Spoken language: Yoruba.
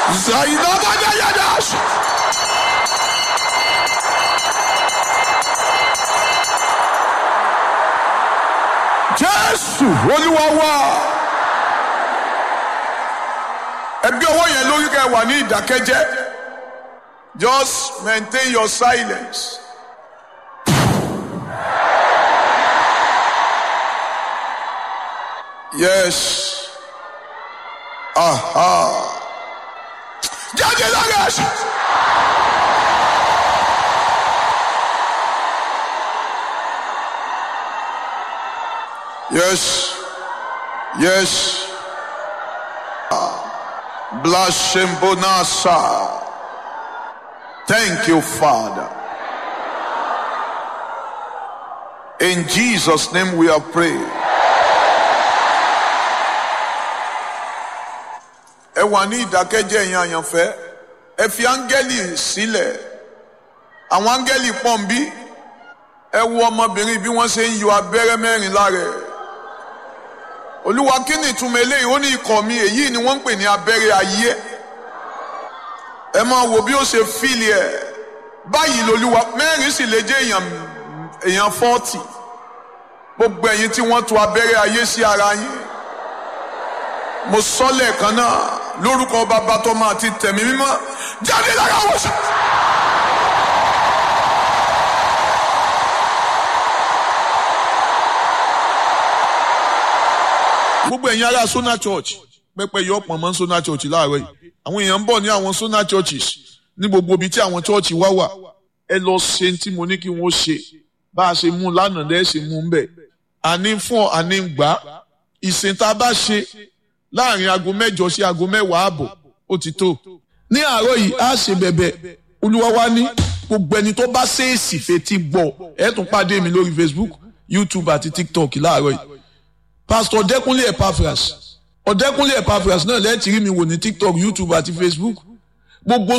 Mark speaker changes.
Speaker 1: Zainabagayadash. Jésù Olúwa wá. Ẹgbẹ́ ọwọ́ yẹn lórí kẹ́ wà ní ìdákẹ́jẹ́. Just maintain your silence. Yes. Aha. Jáde lára ẹ̀ṣẹ̀. Yes. Yes. Blashembonasa. Thank you, Father. In Jesus' name we are praying. ẹ wà ní ìdákẹ́jẹ́ ẹ̀yin àyànfẹ́ ẹ fi áńgẹ́lì sílẹ̀ àwọn áńgẹ́lì pọ́ǹbí ẹ wo ọmọbìnrin bí wọ́n ṣe ń yọ abẹ́rẹ́ mẹ́rin lára ẹ̀ olúwa kí ni ìtumọ̀ eléyìí ó ní ikọ̀ mi èyí ni wọ́n ń pè ní abẹ́rẹ́ ayé ẹ máa wo bí ó ṣe fíìlì ẹ̀ báyìí lolúwa mẹ́rin sì lè jẹ́ èèyàn èèyàn fọ́ọ̀tì gbogbo ẹ̀yin tí wọ́n tu abẹ́rẹ́ ayé sí ara yín mo sọ lẹ́ẹ̀kan náà lórúkọ bàbá tó máa ti tẹ̀mí mímọ́ jáde lára wọ̀ sá.
Speaker 2: gbogbo ẹ̀yin ará Sona Church pẹ́pẹ́ yọ ọ̀pọ̀ mọ́ Sona Church láàárọ̀ yìí àwọn èèyàn ń bọ̀ ní àwọn Sona Churches ní gbogbo ibi tí àwọn church wá wà ẹ lọ ṣe tí mo ní kí wọ́n ṣe bá a ṣe mú lánàá lẹ́ẹ̀ ṣe mú un bẹ̀ àní fún ọ àní gbà á ìsìn tá a bá ṣe láàrin aago mẹ́jọ sí aago mẹ́wàá ààbọ̀ ó ti tó ní àárọ̀ yìí á ṣe bẹ̀bẹ̀ olúwa wa ní gbogbo ẹni tó bá ṣèèsì fetí gbọ́ ẹ tún pàdé mi lórí Facebook YouTube àti TikTok láàárọ̀ yìí pastor ọ̀dẹ́kúnlé epaphras ọ̀dẹ́kúnlé epaphras náà lẹ́ẹ̀tì rí mi wò ní tiktok youtube àti facebook gbogbo